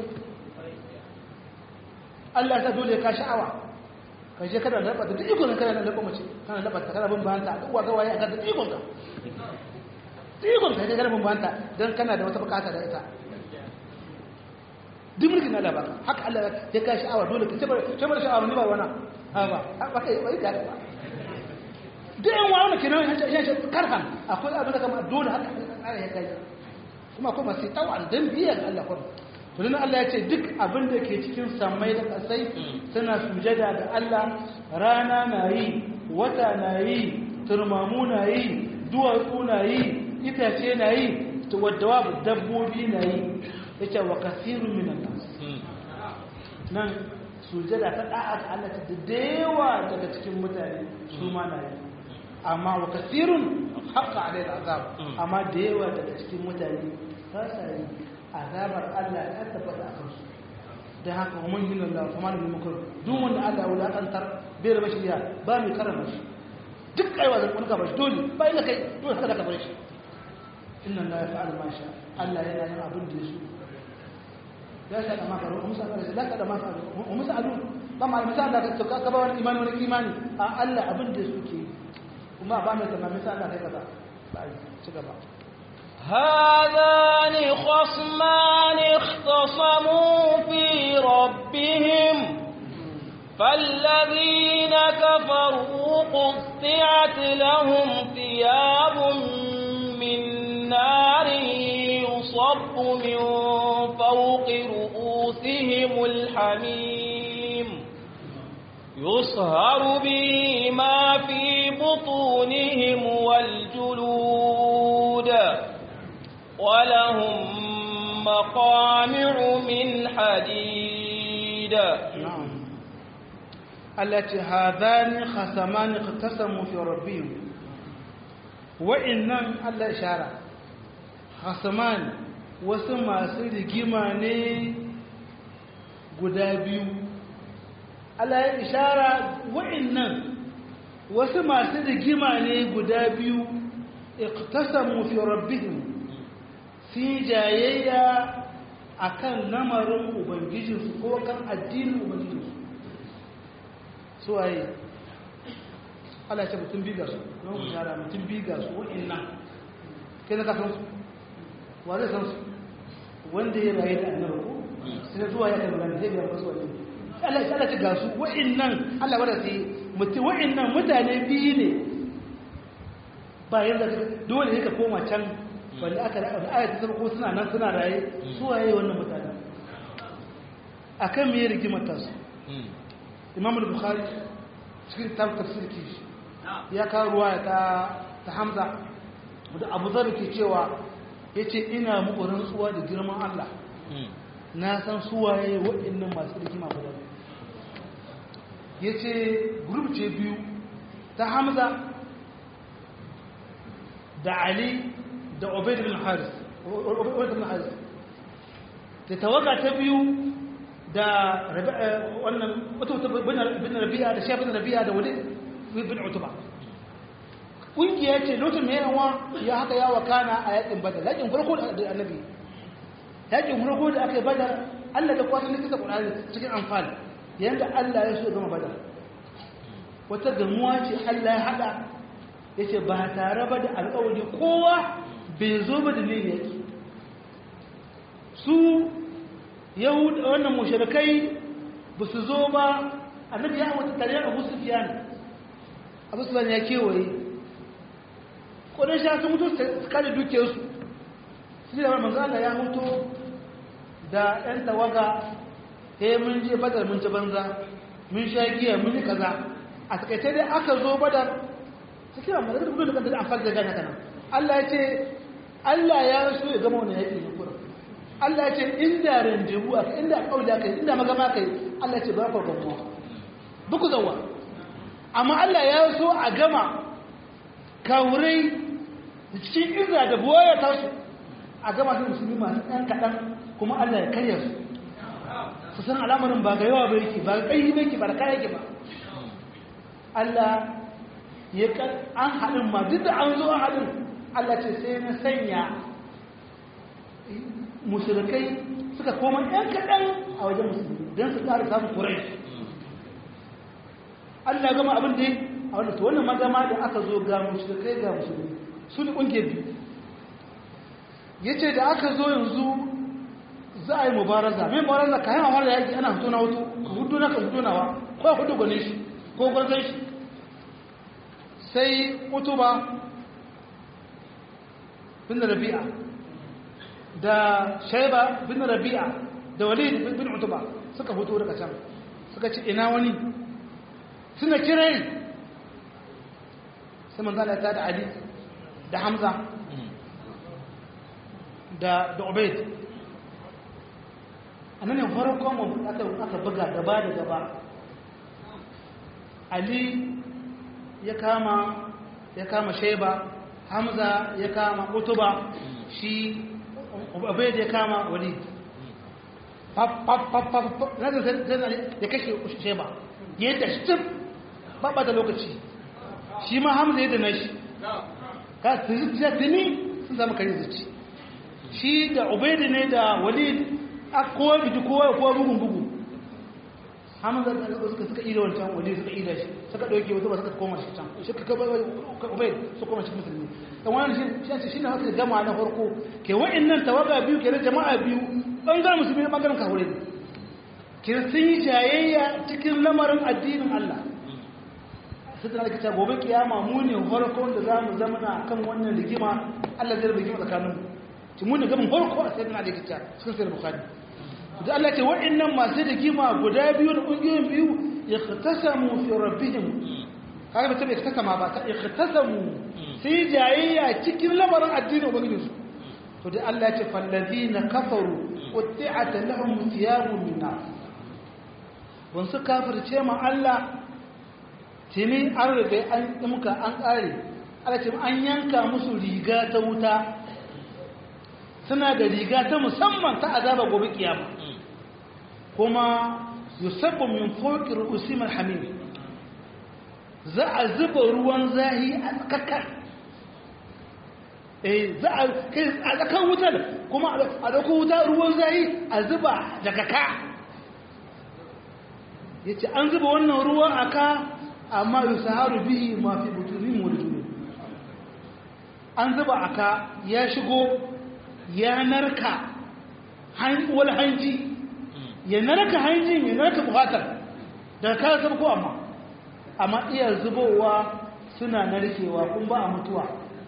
Allah ya dole ka sha'awa ka je kada da duk ikon kana da laba mace kana laba ta kana bin banta duk wa gawaye a ga ikon ka ikon ka kana bin banta dan kana da wata bukata da ita duk mulkin Allah baka haka Allah ya ka sha'awa dole ka tabar tabar sha'awa ni ba wana ha ba ba kai bai ka ba duk yan wa wannan kenan ya ce karhan akwai abin da kama dole haka Allah ya kai kuma kuma sai tawan dan biyan Allah kuma to dan Allah ya ce duk abin da ke cikin samai da kasai suna sujada ga Allah rana na yi wata na yi turmamu na yi duwatsu na yi itace na yi to wadda dabbobi na yi yace wa kasirun minan nas nan sujada ta da'a ga Allah ta dewa daga cikin mutane su ma na yi amma wa kasirun haqqa alayhi azab amma da yawa daga cikin mutane ba sa yi azabar Allah ta tabbata a kansu dan haka wa man yuna Allah kuma da mukur duk wanda Allah ya wulakantar bai da bashi ya ba mai karama shi duk aiwa da kunka bashi dole bai da kai dole haka da ka bashi inna Allah ya fa'al ma sha Allah yana yin abin da yaso ya sa da maka ruwa musa Allah la ka da maka ruwa musa alu ba ma misali da ka ka ba wani imani wani imani a Allah abin da suke kuma ba mai tamam misali da kai kaza ba ci gaba هذان خصمان اختصموا في ربهم فالذين كفروا قطعت لهم ثياب من نار يصب من فوق رؤوسهم الحميم يصهر به ما في بطونهم والجلود ولهم مقامع من حديد نعم التي هذان خصمان اختصموا في ربهم وإنهم الله إشارة خصمان وسمى سرقمان قدابيو Allah ya ishara wa'innan wasu masu rigima ne guda biyu iqtasamu fi rabbihim sun jayayya akan lamarin ubangijinsu ko kan addinin ubangijinsu su waye Allah ya ce mutum biga su don ku shara mutum biga su wa'innan kai na kasan su wa zai san su wanda ya rayu da annabi ko sai zuwa ya kan magana zai biya wasu wani Allah ya Allah ga su wa'annan Allah wanda sai mutum wa'annan mutane biyu ne ba yanda dole ne ka koma can wanda aka da ayat ta ko suna nan suna raye su waye wannan mutane akan me rigimar ta su Imam al-Bukhari cikin tafsir kishi ya kawo ruwaya ta ta Hamza da Abu Dharr ke cewa yace ina muku rantsuwa da girman Allah na san suwaye waɗannan masu rigima guda ya ce grup ce biyu ta hamza da ali da obaid bin haris da tawaga ta biyu da wannan bin rabi'a da shafin rabi'a da wani bin utuba ƙungiya ce lokacin mai yawa ya haka ya wakana a yakin badar yakin farko da annabi yakin farko da aka yi badar Allah da kwasan da kisa Qur'ani cikin amfani yanda Allah ya so gama badar wata gamuwa ce Allah ya hada yace ba tare ba da alƙawari kowa bai zo ba da ne yake su yahud wannan mushrikai ba su zo ba annabi ya wata tare abu sufiyan abu sufiyan ya kewaye kodin sha sun mutu su kada dukiyarsu su da manzo Allah ya mutu da ɗan tawaga eh mun je badar mun ci banza mun sha giya mun yi kaza a takaice dai aka zo badar su kira mu da gudun da kanta da amfani da gana kana Allah ya ce Allah ya so ya gama wannan yaƙi ne kuma Allah ya ce inda randebu aka inda kauli aka inda magama kai Allah ya ce ba ku gamuwa buku zawa amma Allah ya so a gama kawurai cikin izra da buwaya ta su a gama su musulmi masu ɗan kaɗan kuma Allah ya karya su su san al'amarin ba ga yawa ba yake ba ga ƙaihi ba yake ba da kaya yake ba Allah ya an haɗin ma duk da an zo an haɗin Allah ce sai na sanya musulkai suka koma ɗan kaɗan a wajen musulmi don su ƙara samun kurai Allah gama abin da a wanda wannan magama da aka zo ga musulkai ga musulmi su ne ƙungiyar biyu ya ce da aka zo yanzu za a yi mubaraza mai mubaraza ka yana wanda yaƙi ana hutu na hutu hutu na ka hutu nawa ko hutu gwane shi ko gwarzon shi sai utuba bin rabi'a da shaiba bin rabi'a da walid bin utuba suka hutu daga can suka ci ina wani suna kirai sai manzala ta da ali da hamza da da ubaid annan ne farkon aka aka buga gaba da gaba ali ya kama ya kama shaiba hamza ya kama utuba shi ubaid ya kama walid pap pap pap pap na da zai ya kashe shaiba ya yi tashtif babba da lokaci shi ma hamza ya dana shi ka zuciya tuni sun zama kare zuci shi da ubaid ne da walid a kowa biji kowa kowa bugun bugu hamza da suka suka ida wancan walid suka ida shi suka dauke wata ba suka koma shi can shi ka ubaid su koma shi musulmi dan wannan shi shi ne haka jama'a na farko ke wa'annan tawaga biyu ke jama'a biyu bangaren musulmi da bangaren kahure ne ke sun yi jayayya cikin lamarin addinin Allah sai da aka ce gobe kiyama mu ne farkon da zamu zama na kan wannan rigima Allah zai rigima tsakanin mu ci mu ne gaban farko a sayyidina Ali kitta cikin sahih bukhari da Allah ce wa'annan masu rigima guda biyu da kungiyoyin biyu ikhtasamu fi rabbihim kaga mutum ikhtasama ba ta ikhtasamu sai jayayya cikin lamarin addinin ubangijinsu to da Allah ya ce fallazina kafaru qutti'at lahum thiyabun min nar wansu kafirce ma Allah tuni an riga an muka an kare Allah ce an yanka musu riga ta wuta suna da riga ta musamman ta azaba gobe kiyama kuma yusabbu min fawqi ru'usim al-hamim za a zuba ruwan zahi a tsakakar eh za a kai a tsakan wutar kuma a dauko wuta ruwan zahi a zuba daga ka yace an zuba wannan ruwan aka amma yusaharu bihi ma fi butunin wal an zuba aka ya shigo ya narka wal hanji ya narka hanjin ya narka buhatar daga ka zama ko amma amma iya zubowa suna narkewa kun ba a mutuwa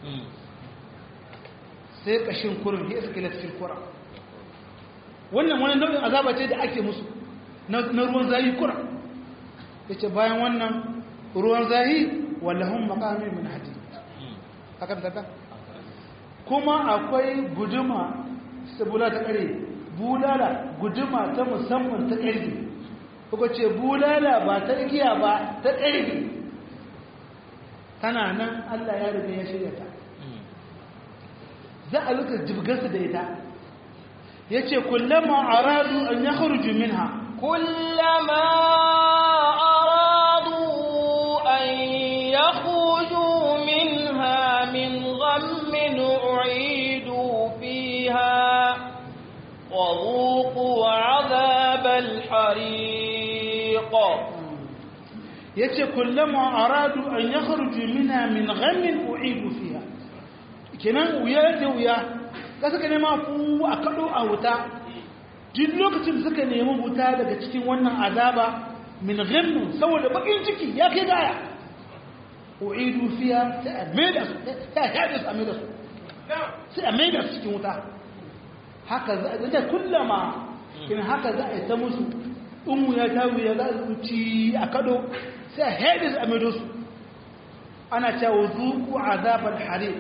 sai kashin kurin ya iska latifin kura wannan wani nau'in azaba ce da ake musu na ruwan zahi kura ya ce bayan wannan ruwan zahi wallahun makamin min hadi hakan tata kuma akwai guduma sabula ta kare bulala guduma ta musamman ta ƙarfi kuka ce bulala ba ta igiya ba ta ƙarfi tana nan Allah ya riga ya shirya ta za a luka jibgarsa da ita ya ce kullama aradu an ya kharuju minha kullama aradu an ya khuju minha min ghammin u'idu fiha وذوقوا عذاب الحريق yace kullama aradu an yakhruju minha min ghammin u'idu fiha kenan wuya da wuya kasa kane ma fu a kado a wuta duk lokacin suka nemi wuta daga cikin wannan azaba min ghammin saboda bakin ciki ya kai gaya u'idu fiha sai a maida su sai a haɗe su a maida su sai a maida su cikin wuta haka za a zai kullama in haka za a yi ta musu in ya ta wuya za a zuci a kado sai a haɗe su a maida su ana cewa zuku azabar harir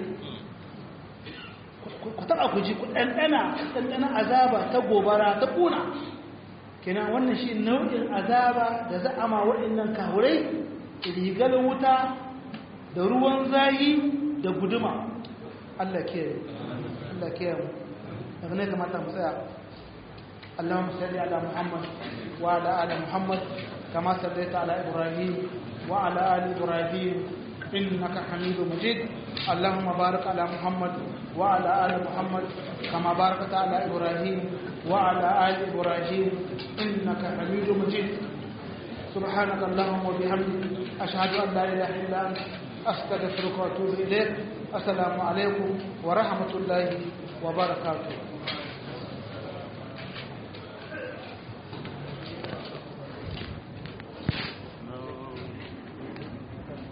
ku taɓa ku ji ku ɗanɗana ɗanɗana azaba ta gobara ta ƙuna kenan wannan shi nau'in azaba da za a ma waɗannan kahurai rigar wuta da ruwan zayi da guduma Allah ke Allah ke mu daga ne kamata mu tsaya Allahumma salli ala Muhammad wa ala ali Muhammad kama sallaita ala Ibrahim wa ala ali Ibrahim innaka Hamidum Majid Allahumma barik ala Muhammad wa ala ali Muhammad kama barakta ala Ibrahim wa ala ali Ibrahim innaka Hamidum Majid سبحانك اللهم وبحمدك أشهد أن لا إله إلا أنت أستغفرك وأتوب إليك السلام عليكم ورحمة الله وبركاته